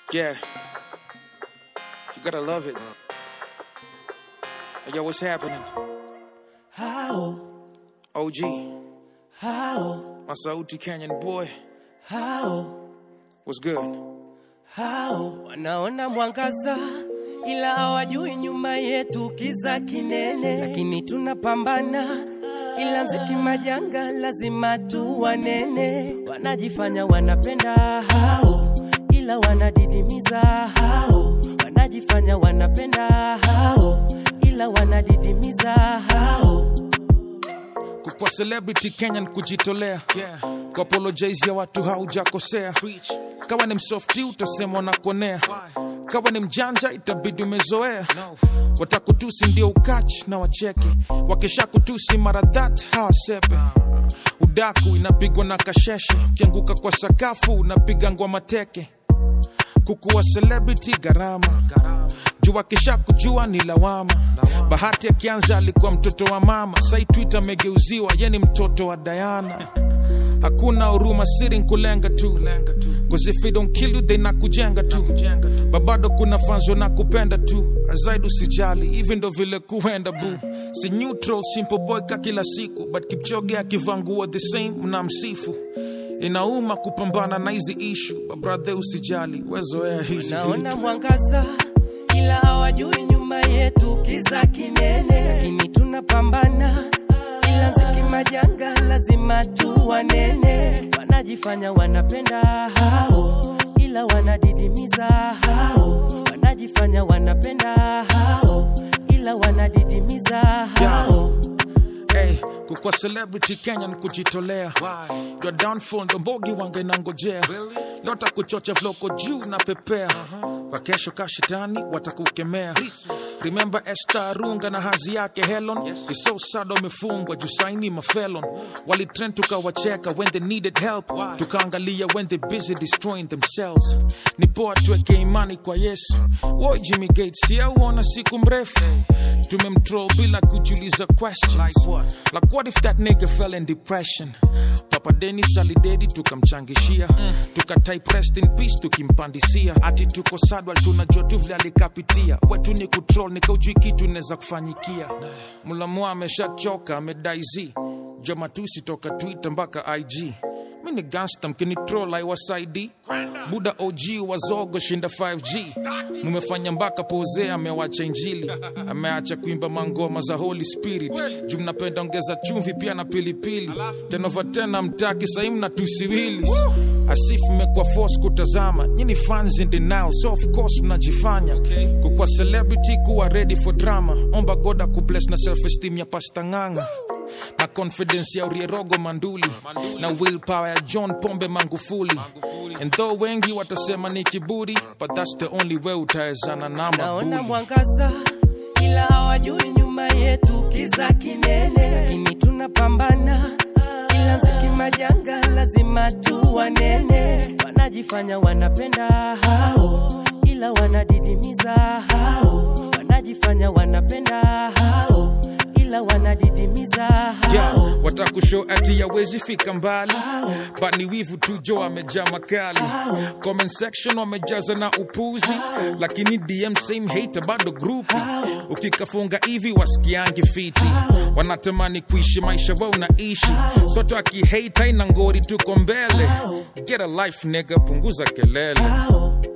Yeah. You gotta love it. Hey, Yo, what's happening? How, OG, how, my Sauti Canyon boy. how, What's good? how wanaona mwangaza ila hawajui nyuma yetu kiza kinene, lakini tunapambana ila mziki majanga lazima tu wanene. Wanajifanya wanapenda hao, ila wanadidimiza hao. Wanajifanya wanapenda hao, ila wanadidimiza hao. Kukwa celebrity Kenyan kujitolea yeah. Kwa apologize ya watu haujakosea Kawa ni msofti utasema nakuonea Kawa ni mjanja itabidi umezoea no. Watakutusi ndio ukachi na wacheke Wakisha kutusi mara that hawasepe Udaku inapigwa na kasheshe Ukianguka kwa sakafu unapiga ngwa teke kukuwa celebrity gharama juu akisha kujua ni lawama bahati akianza alikuwa mtoto wa mama sai twitter amegeuziwa ye ni mtoto wa dayana hakuna huruma siri nkulenga tu Cause if it don't kill you they nakujenga tu babado kuna fanzo na kupenda tu azaidi usijali hivi ndo vile kuenda bu si neutral simple boy ka kila siku but kipchoge akivaa nguo the same mna msifu inauma kupambana na hizi ishu babrathe usijali wezoea hizi naona vitu mwangaza ila hawajui nyuma yetu kiza kinene, lakini tunapambana ila mziki majanga lazima tu wanene. Wanajifanya wanapenda hao, ila wanadidimiza hao. Wanajifanya wanapenda hao, ila wanadidimiza hao. Hey, kukwa celebrity Kenya ni kujitolea your downfall ndo mbogi wanga inangojea lota kuchocha vloko juu na pepea kwa kesho kashitani watakukemea remember Esther Arunga na hazi yake Helen It's so sad wamefungwa juu saini mafelon walitrend tukawacheka when they needed help tukaangalia when they busy destroying themselves ni poa tuweke imani kwa Yesu Woi Jimmy Gates siauona siku mrefu tumemtroll bila kujiuliza questions like what? like what if that nigga fell in depression papa denis alidedi tukamchangishia mm. tukatype rest in peace tukimpandisia ati tuko sadwal tunajua tu vile alikapitia wetu ni kutrol nikaujui kitu inaweza kufanyikia mlamua ameshachoka amedaiz jomatusi toka twitter mpaka ig mi ni gangsta mkinitrol aiwasaidi buda og wazogo shinda 5g mumefanya mpaka pose amewacha injili ameacha kuimba mangoma za holy spirit juu mnapenda ongeza chumvi pia na pilipili tenova tena mtaki sahii mnatusiwilis asif mmekuwa force kutazama nyini fans in denial so of course mnajifanya kukwa celebrity kuwa ready for drama omba goda kubless na self esteem ya pasta ng'anga na confidence ya urierogo manduli, na willpower ya john pombe mangufuli and though wengi watasema ni kiburi but that's the only way utawezana na naona mabuli mwangaza ila hawajui nyuma yetu kiza kinene, lakini tunapambana ila mziki majanga lazima tu wanene. Wanajifanya wanapenda hao, ila wanadidimiza hao. Wanajifanya wanapenda hao, ila wanadidimiza hao. yeah, watakushow ati yawezi fika mbali but ni wivu tu jo amejaa makali comment section wamejaza na upuzi lakini dm same hater bado grupi ukikafunga hivi wasikiangi fiti wanatamani kuishi maisha wa unaishi soto akihate haina ngori tuko mbele get a life nigga punguza kelele Hao,